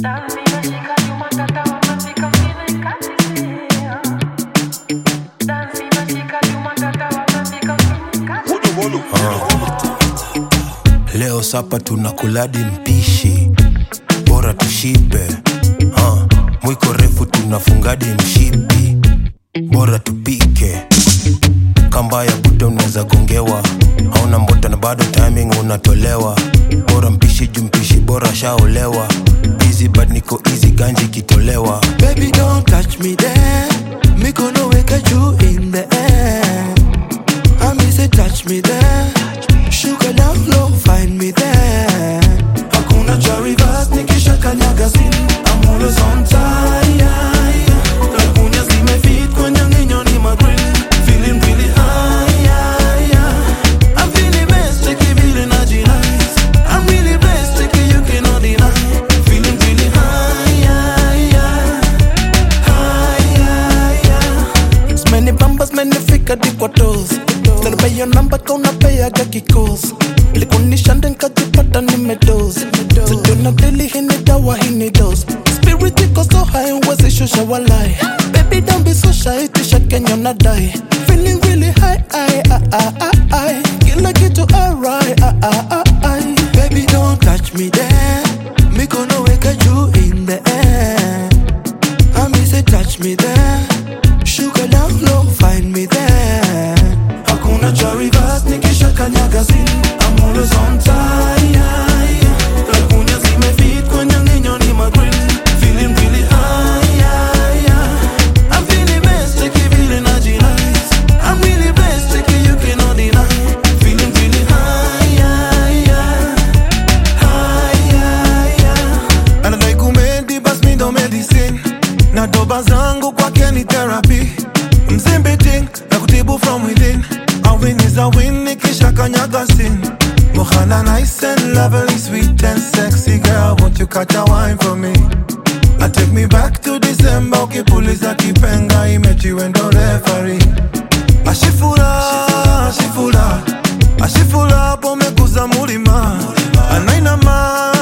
Leo sapa tunakuladi mpishi, bora tushibe. Uh, mwiko refu tunafungadi mshipi, bora tupike. Kamba ya buta unaweza gongewa, hauna mbota na bado timing unatolewa. Bora mpishi juu mpishi bora shaolewa. Easy but niko easy ganji kitolewa. Baby, don't touch me there. Me gonna wake at you in the air. I me say touch me there. Sugar down low, find me there. Hakuna cha reverse, nikisha kanyaga sin. I'm always on time. Lagunya zimefit kwenye nginyo ni magrill. Feeling really high. I'm feeling best, take it really nice. I'm really blessed, take it you cannot deny. Feeling really high. It's many bambas, many fika di kwa toes Stand by your number, kauna pay aga kikos Likunisha nkajipata nimedoze Sijona deli hini dawa hini dose Spirit iko so high, wezi shusha walai Baby don't be so shy, tisha Kenya na die Feeling really high, I, I, I, I, I. Kila kitu alright, I, I, I, I. Baby don't touch me there Me gonna wake at you in the air I me say touch me there Sugar down low, find me there Hakuna cha reverse, nikisha kanyaga sin I'm always on time Lagunya zimefit kwenye nginyo ni magrill Feeling really high I'm feeling best, take it really nice I'm really blessed, take it you cannot deny Feeling really high Anadai kumedi bas mi ndo medicine na doba zangu kwake ni therapy mzimbiting na kutibu from within a win is a win nikisha kanyaga sin Mohana nice and lovely, sweet and sexy girl Won't you catch a wine for me? I take me back to December ukipuliza kipenga imechiwe ndo referee ashifura ashifura ashifura pomekuza mulima anainama